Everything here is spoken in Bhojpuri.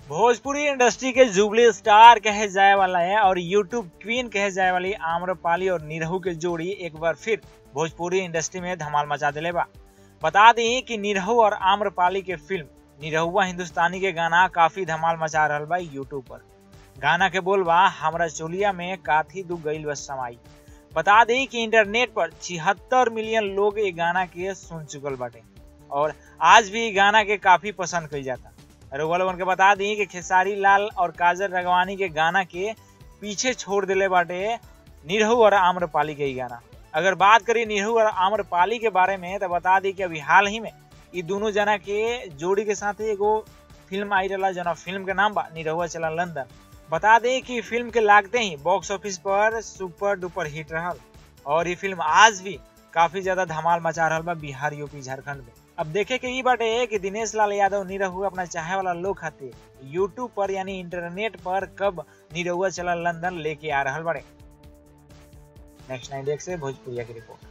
भोजपुरी इंडस्ट्री के जुबली स्टार कहे जाए वाला है और यूट्यूब क्वीन कहे जाए वाली आम्रपाली और निरहू के जोड़ी एक बार फिर भोजपुरी इंडस्ट्री में धमाल मचा दिले बा बता दी कि निरहू और आम्रपाली के फिल्म निरहुआ हिंदुस्तानी के गाना काफी धमाल मचा रहा बा यूट्यूब पर गाना के बोल बा हमरा चोलिया में काथी दू गईल बस समाई बता दी कि इंटरनेट पर छिहत्तर मिलियन लोग ये गाना के सुन चुकल बाटे और आज भी गाना के काफी पसंद कई जाता रउआ लोगन के बता दी कि खेसारी लाल और काजल रगवानी के गाना के पीछे छोड़ दिले बाटे निरहू और आम्रपाली के ही गाना अगर बात करी निरहू और आम्रपाली के बारे में तो बता दी कि अभी हाल ही में ये दोनों जना के जोड़ी के साथ एगो फिल्म आई रहा जना फिल्म के नाम बा निरहुआ चला लंदन बता दें कि फिल्म के लागते ही बॉक्स ऑफिस पर सुपर डुपर हिट रहा और ये फिल्म आज भी काफी ज्यादा धमाल मचा रहा बा बिहार यूपी झारखंड में अब देखे के ई बाटे कि दिनेश लाल यादव निरहु अपना चाहे वाला लोग खातिर यूट्यूब पर यानी इंटरनेट पर कब निरहुआ चला लंदन लेके आ रहा बड़े नेक्स्ट नाइन से भोजपुरिया की रिपोर्ट